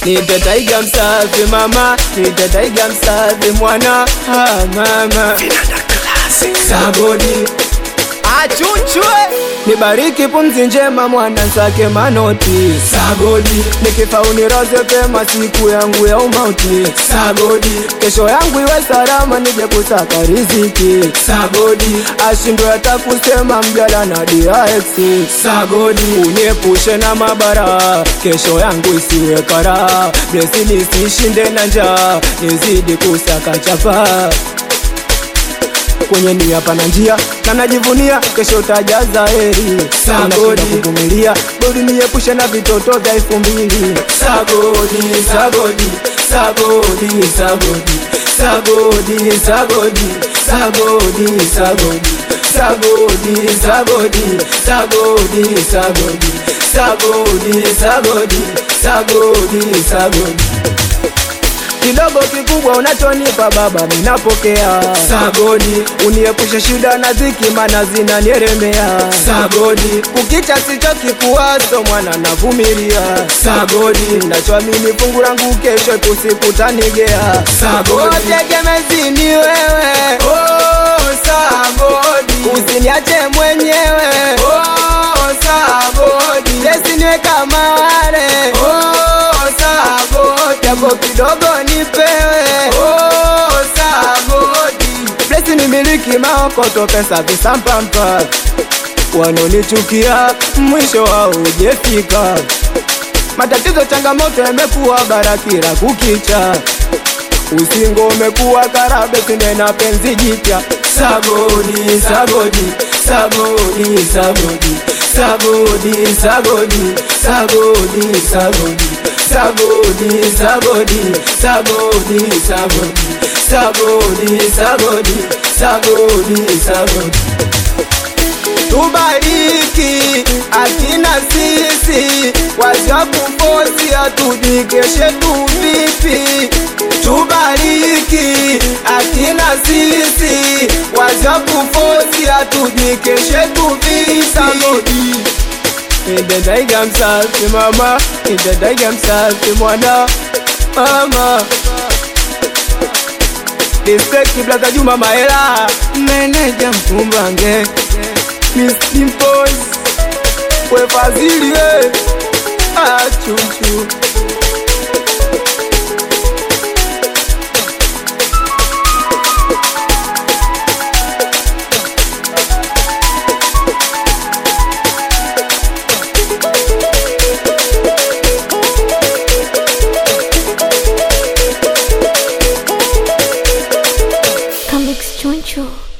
Nite taiga msafi mama, nite taiga msafi mwana ah, mama Sagodi achunchwe nibariki pumzi njema mwana nsake manoti Sagodi nikifa uniroze pema siku yangu ya umauti Sagodi kesho yangu iwe salama nije kusaka riziki Sagodi ashindwe hata kusema mjala na DX Sagodi uniepushe na mabara kesho yangu isiwe kara blesi nisishinde na njaa nizidi kusaka chapa kwenye nia pana njia na najivunia kesho utajaza heri sagodi kuvumilia bodi niepushe na vitoto vya elfu mbili sagodi sagodi sagodi sagodi sagodi sagodi sagodi sagodi sagodi sagodi sagodi sagodi sagodi sagodi sagodi sagodi kidogo kikubwa unachonipa baba ninapokea sagodi uniepushe shida na dhiki mana zinanieremea sagodi kukicha sichoki kuwaso mwana navumilia sagodi nachoamini fungu langu kesho tusikutanigea sagodi tegemezini wewe oh, sagodi usiniache mwenyewe oh, sagodi lesiniwe kama wale oh, sagodi yako kidogo nipewe oh, sagodi blesi ni miliki maokoto pesa visampampa wanonichukia mwisho wao ujefika matatizo changamoto yamekuwa barakira kukicha usingo umekuwa karabe sinde na penzi jipya sagodi sagodi sagodi sagodi sagodi sagodi sagodi sagodi sagodi sagodi sagodi sagodi sagodi sagodi sagodi sagodi tubariki akina sisi wacha kufosi atujikeshe tu vipi tubariki akina sisi wacha kufosi atujikeshe tu vipi Nitadaiga msafi mama, nitadaiga msafi mwana mama Respect Blaza Juma Mahela, meneja Mkumbange Miss Dimples, we Fazili we achuchu Comics Choncho.